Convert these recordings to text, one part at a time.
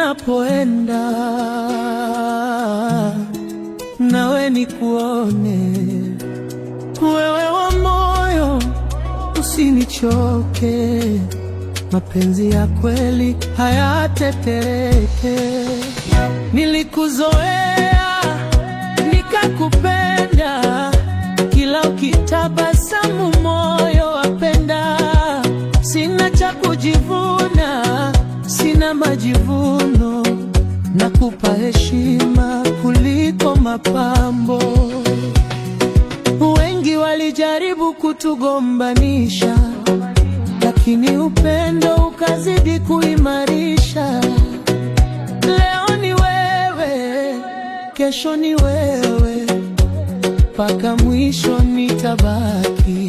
ninapoenda, nawe nikuone, wewe wa moyo, usinichoke, mapenzi ya kweli hayatetereke. Nilikuzoea nikakupenda, kila ukitabasamu moyo wapenda. Sina cha kujivuna, sina majivuno, nakupa heshima kuliko mapambo. Wengi walijaribu kutugombanisha, lakini upendo ukazidi kuimarisha. Leo ni wewe, kesho ni wewe, mpaka mwisho nitabaki.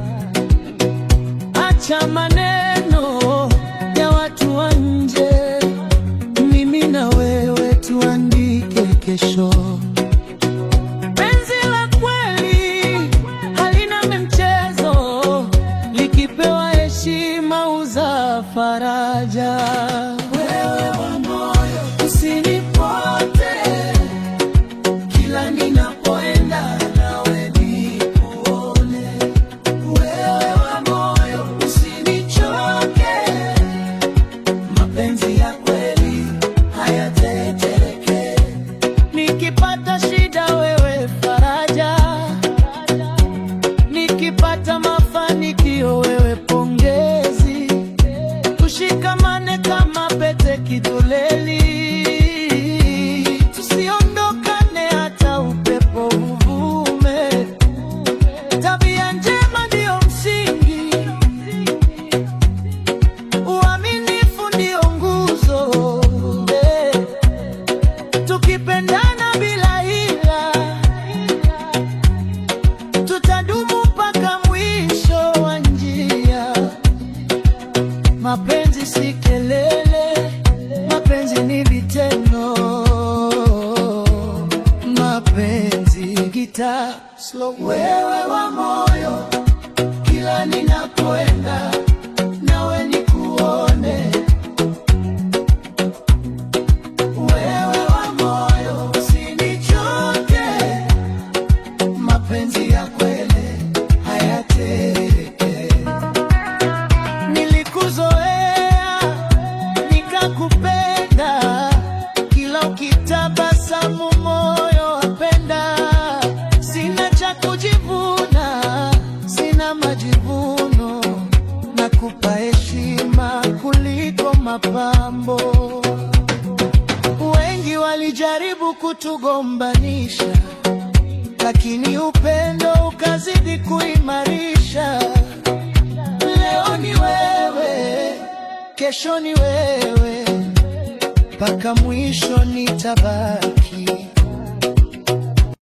Acha maneno ya watu wa nje, mimi na wewe tuandike kesho. Penzi la kweli halina mchezo, likipewa heshima uza faraja. Wewe wa moyo usinipote, kila ninapoenda nawe nikuone. Wewe wa moyo usinichoke, mapenzi ya kweli hayatetereke. Nikipata shida wewe faraja, nikipata mafanikio wewe pongezi. Tushikamane kama pete kidoleni, tusiondokane hata upepo uvume. Tabia njema ndiyo msingi, uaminifu ndiyo nguzo eh. Tukipendana bila hila, tutadumu mpaka mwisho wa njia. Mapenzi si kelele, mapenzi ni vitendo. Mapenzi gitaa slow. Wewe wa moyo, kila ninapoenda nawe nikuone. Wewe wa moyo, usinichoke, mapenzi ya kweli hayatereke. Nilikuzoea nikakupenda, kila ukitabasamu moyo wapenda. Sina cha kujivuna, sina majivuno, nakupa heshima kuliko mapambo. Wengi walijaribu kutugombanisha, lakini upendo ukazidi kuimarisha. Leo ni wewe, kesho ni wewe, mpaka mwisho nitabaki.